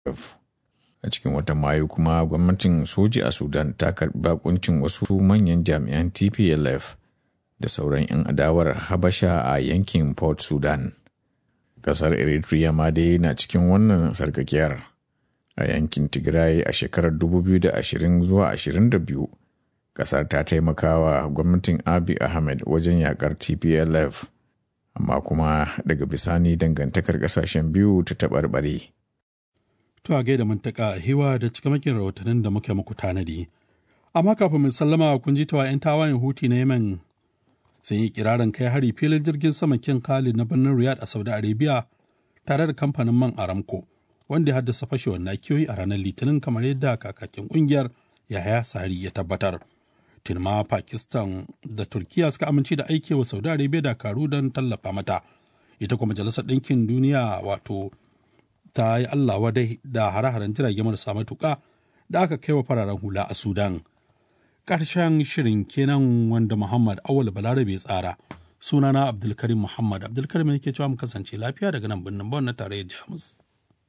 a cikin watan mayu kuma gwamnatin soji a sudan ta karbi bakuncin wasu manyan jami'an tplf da sauran 'yan adawar habasha a yankin port sudan kasar eritrea ma dai na cikin wannan sarkakiyar a yankin tigray a shekarar 2020 zuwa 22 kasar ta taimakawa gwamnatin abi ahmed wajen yakar tplf amma kuma daga bisani dangantakar kasashen biyu ta taɓarɓare. To a gaida mantaka hiwa da cikamakin rahotannin da muke muku tanadi. Amma kafin mu sallama kun ji tawa 'yan tawayen huti na Yemen sun yi kirarin kai hari filin jirgin sama kin Khalid na birnin Riyadh a Saudi Arabia tare da kamfanin man Aramco wanda ya haddasa fashewar nakiyoyi a ranar Litinin kamar yadda kakakin kungiyar Yahaya Sari ya tabbatar. Tinma Pakistan da Turkiya suka amince da aike wa Saudi Arabia dakaru don tallafa mata. Ita kuma Majalisar Ɗinkin Duniya wato ta yi Allah wadai da hare-haren jirage marasa matuƙa da aka kai wa fararen hula a Sudan. Ƙarshen shirin kenan wanda Muhammad Awal Balarabe tsara. Sunana Abdulkarim Muhammad Abdulkarim yake cewa mu kasance lafiya daga nan birnin Bon na tarayyar Jamus.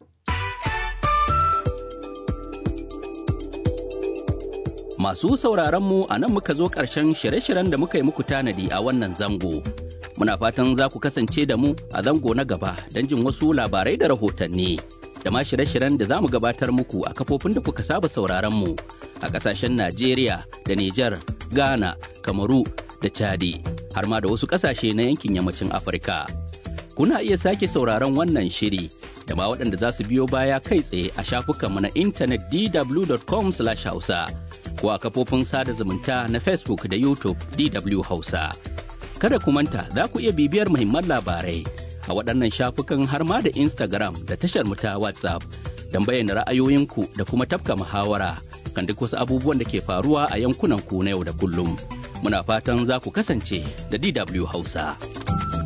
Masu sauraron mu a nan muka zo ƙarshen shirye-shiryen da muka yi muku tanadi a wannan zango. Muna fatan za ku kasance da mu a zango na gaba don jin wasu labarai da rahotanni. Da ma shirye-shiryen da za mu gabatar muku a kafofin da kuka saba sauraron mu a ƙasashen Najeriya da Nijar, Ghana, Kamaru da Chadi, har ma da wasu ƙasashe na yankin yammacin Afirka. Kuna iya sake sauraron wannan shiri da ma waɗanda za su biyo baya kai tsaye a shafukanmu na intanet dw.com/hausa. ko a kafofin sada zumunta na Facebook da YouTube DW Hausa. Kada ku manta za ku iya bibiyar muhimman labarai a waɗannan shafukan har ma da Instagram da tashar mu ta WhatsApp don bayyana ra'ayoyinku da kuma tafka muhawara kan duk wasu abubuwan da ke faruwa a yankunan ku na yau da kullum. Muna fatan za ku kasance da DW Hausa.